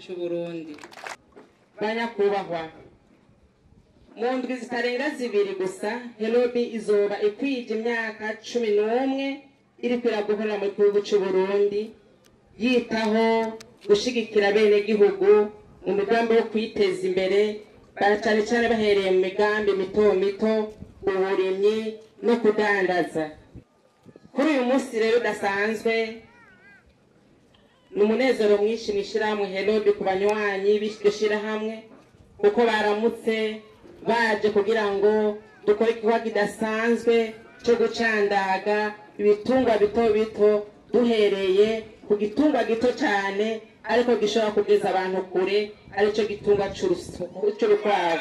c'u Burundi banyakubahwa mu ndwi zitarenga zibiri gusa herobi izoba ikwije imyaka cumi n'umwe iriko iraguhora mu gihugu c'u Burundi yitaho gushigikira bene gihugu mu migambi yo kwiteza imbere ba- cane cane bahereye mu migambi mito mito uburimyi no kudandaza kuri uyu munsi rero udasanzwe ni umunezero mwinshi mw'ishirahamwe herobi ku banywanyi b'iryo shirahamwe kuko baramutse baje kugira ngo dukore igikorwa kidasanzwe cyo gucandaga ibitungwa bito bito duhereye ku gitungwa gito cyane ariko gishobora kugeza abantu kure aricyo gitungwa c'urusu- c'urukwavu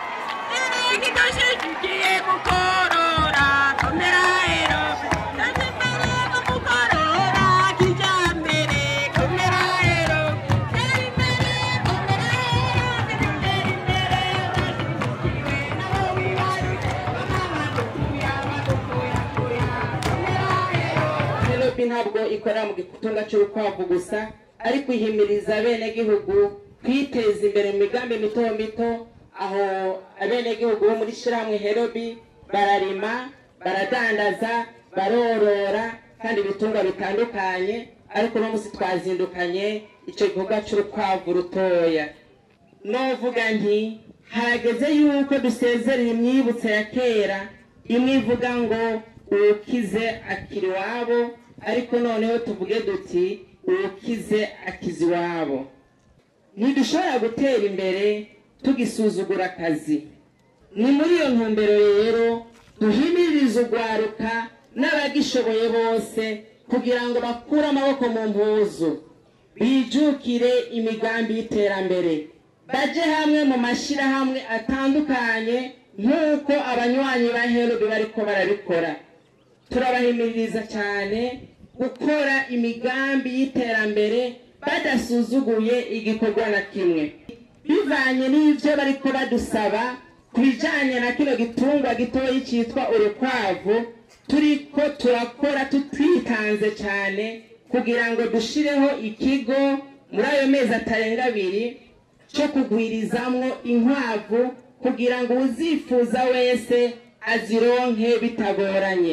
Penelope ntabwo ikora mu gitunga cy'urukwavu gusa ariko ihimiriza abenegihugu kwiteza imbere mu migambi mito mito aho abenegihugu bo muri shirahamwe herobi bararima baradandaza barorora kandi ibitungwa bitandukanye ariko uno munsi twazindukanye icyo gikorwa cy'urukwavu rutoya novuga nti hageze yuko dusezerera imyibutso ya kera imwe ivuga ngo uwukize akiri iwabo ariko noneho tuvuge duti uwukize akiza iwabo ntidushobora gutera imbere tugisuzugura akazi ni muri iyo ntumbero rero duhimiririze urwaruka n'abagishoboye bose kugira ngo bakure amaboko mu mpuzu bijukire imigambi y'iterambere baje hamwe mu mashyirahamwe atandukanye nk'uko abanywanyi ba herobi bariko barabikora turabahimiriza cyane gukora imigambi y'iterambere badasuzuguye igikorwa na kimwe bivanye n'ibyo bariko badusaba ku bijanye na kino gitungwa gitoyi cyitwa urukwavu turiko turakora tutwitanze cyane kugira ngo dushireho ikigo muri ayo mezi atarenga abiri cyo kugwirizamwo inkwavu kugira ngo uzifuza wese azironke bitagoranye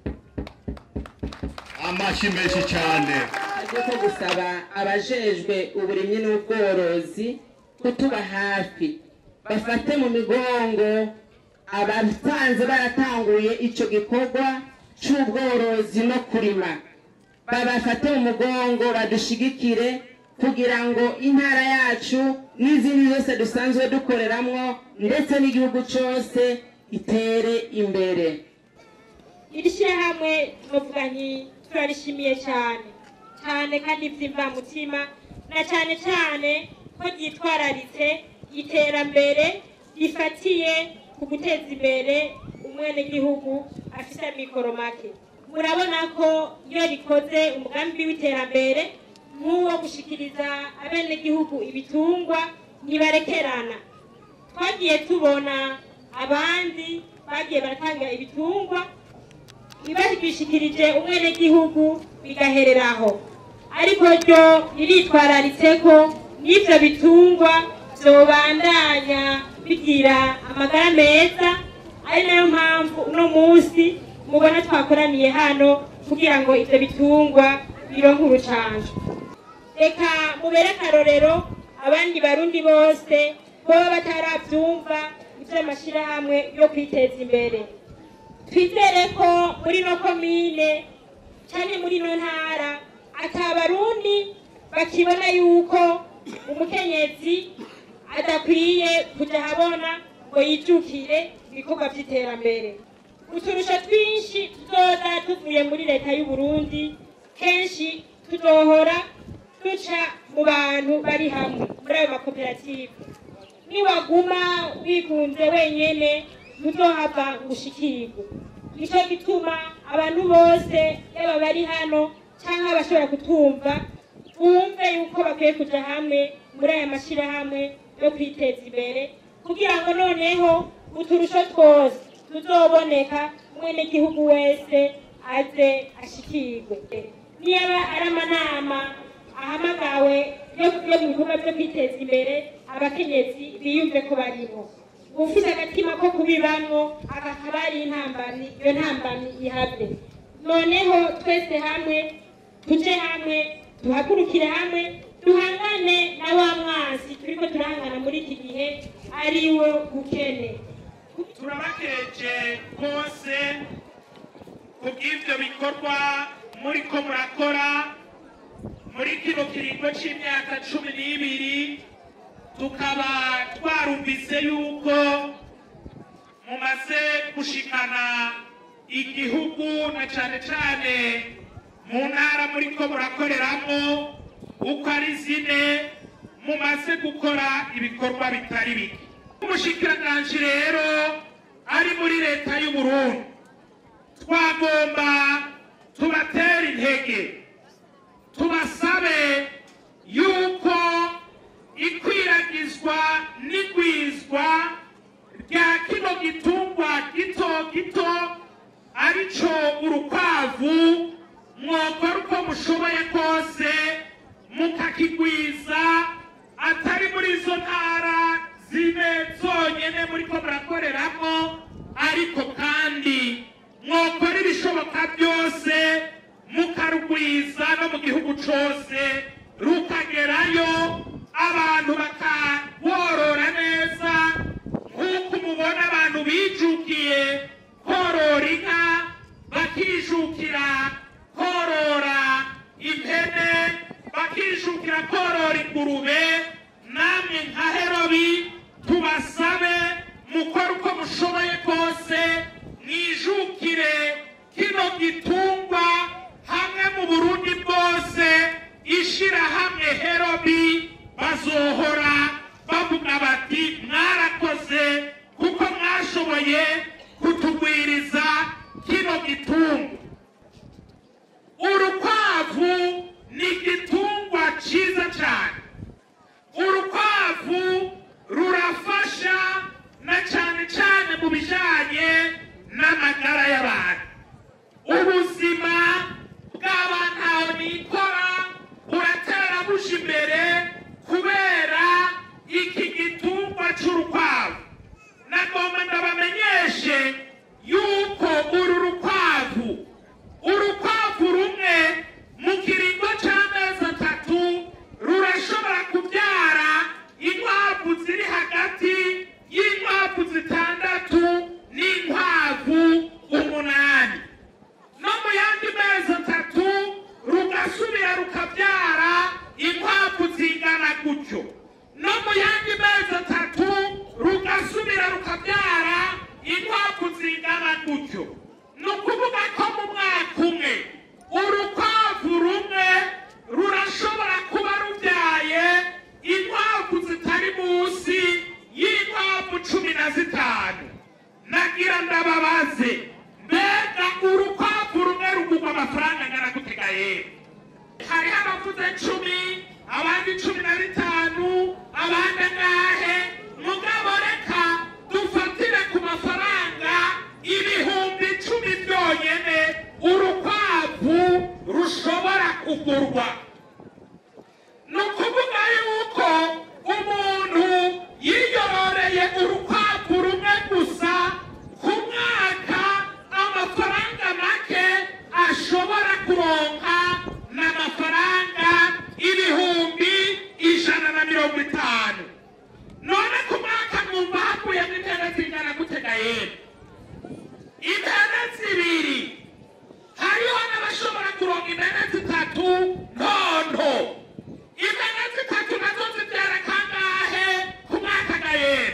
amashyi menshi cyane ariko gusaba abajejwe uburimyi n'ubworozi kutuba hafi bafate mu migongo abasanze baratanguye ico gikorwa c'ubworozi no kurima babafate mu mugongo badushigikire kugira ngo intara yacu n'izindi zose dusanzwe dukoreramwo ndetse n'igihugu cose itere imbere iri shyirahamwe tuvuga nti turarishimiye cyane cyane kandi by'imvamutima na cyane cyane ko ryitwararitse iterambere rifatiye ku guteza imbere umwenegihugu afite amikoro make murabona ko iyo rikoze umugambi w'iterambere nk'uwo gushikiriza abenegihugu ibitungwa ntibarekerana twagiye tubona abandi bagiye baratanga ibitungwa ntibabishikirije umwenegihugu bigahereraho ariko ryo riritwararitse ko n'ibyo bitungwa byobandanya bigira amagara meza ari nayo mpamvu uno munsi mubona twakoraniye hano kugira ngo ibyo bitungwa bironke urucanco reka mubere akarorero abandi barundi bose baba batarabyumva iby'amashyirahamwe yo kwiteza imbere twizere ko muri no komine cyane muri no ntara atabarundi bakibona yuko umukenyezi adakwiye kujya ahabona ngo yijukire ibikorwa by'iterambere uturusho twinshi tuzoza tuvuye muri leta y'u Burundi kenshi tuzohora duca mu bantu bari hamwe muri ayo makoperative niwaguma wigunze wenyene ntuzohava gushikirwa nicyo gituma abantu bose yaba bari hano cyangwa abashobora kutumva bumve yuko bakwiye kujya hamwe muri aya mashyirahamwe yo kwiteza imbere kugira ngo noneho uturusho twose tuzoboneka umwenegihugu wese aze ashikirwe niba ari amanama ahamagawe yo yo mu bikorwa byo kwiteza imbere abakenyezi biyumve ko barimo ufite agatima ko kubibamwo akakaba ari intambamyi iyo ntambamyi ihave noneho twese hamwe tuje hamwe duhagurukire hamwe duhangane na wa mwansi turiko turahangana muri iki gihe ariwo bukene turabakeje rwose kubw'ibyo bikorwa muri ko murakora muri kino kiringo cy'imyaka cumi n'ibiri tukaba twarumvise yuko mumaze gushikana igihugu na cane cane mu ntara muri ko murakoreramo uko ari zine mumaze gukora ibikorwa bitari bike umushikiranganji rero ari muri leta y'uburundi twagomba tubatera intege tubasabe yuko ikwiragizwa n'igwizwa rya kino gitungwa gito gito arico urukwavu mwokora uko mushoboye kose mukakigwiza atari muri izo ntara zine zonyene muriko murakoreramo ariko kandi mwokora ibishoboka byose mukarugwiza no mu gihugu cose rukagerayo abantu bakaworora neza nk'uko mubona abantu bijukiye korora inka bakijukira korora impene bakijukira korora ingurube namwe nka herobi tubasabe mukore uko mushoboye kose mwijukire kino gitungwa hamwe mu burundi bwose ishirahamwe herobi bazohora bavuga bati mwarakoze kuko mwashoboye kutugwiriza kino gitungwa urukwavu ni igitungwa cyiza cyane urukwavu rurafasha na cyane cyane mu bijyanye n'amagara y'abantu ubuzima bw'abantu aho nikora buratera buja imbere kubera iki gitungwa cy'urukwavu nagomba ndabamenyeshe yuko uru rukwavu urukwavu rumwe mu kiringo cy'amezi atatu rurashobora kubyara inkwavu ziri hagati y'inkwavu zitandatu n'inkwavu umunani no mu yandi mezi atatu rugasubira rukabyara inkwavu zingana gutyo no mu yandi mezi atatu rugasubira rukabyara inkwavu zingana gutyo ni ukuvuga ko mu mwaka umwe urukwavu rumwe rurashobora kuba rubyaye inkwavu zitari munsi y'inkwavu cumi na zitanu nagira ndababaze mbega urukwavu rumwe rugurwa amafaranga angana gutega yewe hariho abavuze cumi abandi cumi na bitanu abandi angahe mugabo reka dufatire ku mafaranga ibihumbi icumi byonyene urukwavu rushobora kugurwa ni ukuvuga yuko umuntu yiyororeye urukwavu rumwe gusa ku mwaka amafaranga make ashobora kuronka ni amafaranga ibihumbi ijana na mirongo itanu none ku mwaka mwumva hakuyemo intebe zingana gutega yera intebe zibiri hariho n'abashobora kuronka intebe zitatu ntonto intebe zitatu nazo zibyara kangahe ku mwaka gayera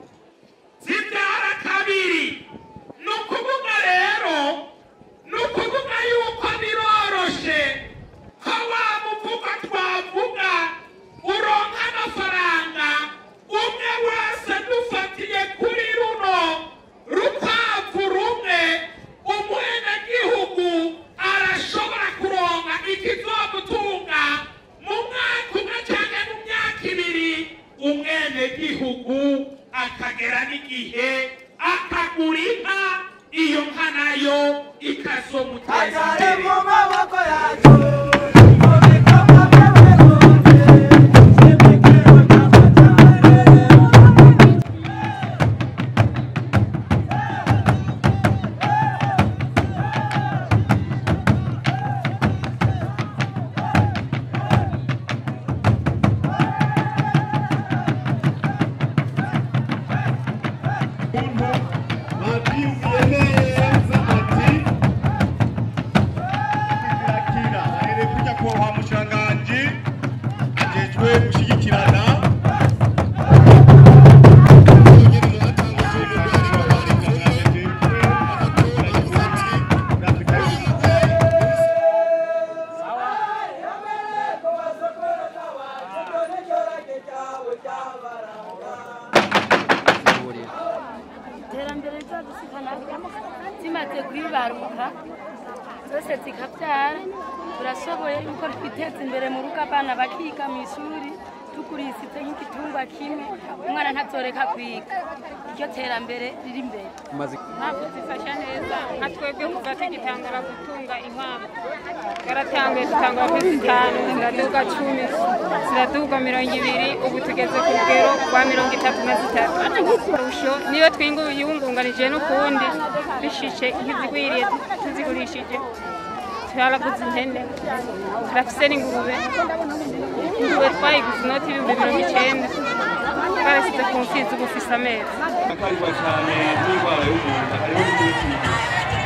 zibyara kabiri ni ukuvuga rero ni ukuvuga yuko biroroshe ko wa muvuga twavuga uronka amafaranga umwe wese dufatiye kuri runo rukwavu rumwe umwenegihugu arashobora kuronka ikizomutunga mu mwaka umwe cyangwa mu myaka ibiri umwenegihugu akagera n'igihe akagura inka iyo nka nayo ikazomuteza Agare imbere mu maboko yacu mu bikorwa by'abarundi z'inka zimaze kwibaruka zose zikabyara turashoboye yuko twiteza imbere mu rugo abana bakiga mu ishuri tugurisitse nk'igitungwa kimwe umwana ntazoreka kwiga iryo terambere riri imbere ntabwo zifasha neza nka twebwe kuva tugitangura gutunga inkwavu twaratanguye dutanga kuri zitanu ziraduga cumi ziraduga mirongo ibiri ubu tugeze ku rugero rwa mirongo itatu na zitatu kurusho niyo twiyungunganije n'ukundi bishishe nk'izigwiriye tuzigurishije twaraguze ihene turafise n'ingurube ingurube twayiguze inoti ibihumbi mirongo icyenda twarashyize ku mfizi ubu ufise amezi akarigwa cyane n'indwara y'umuntu hariho n'imiti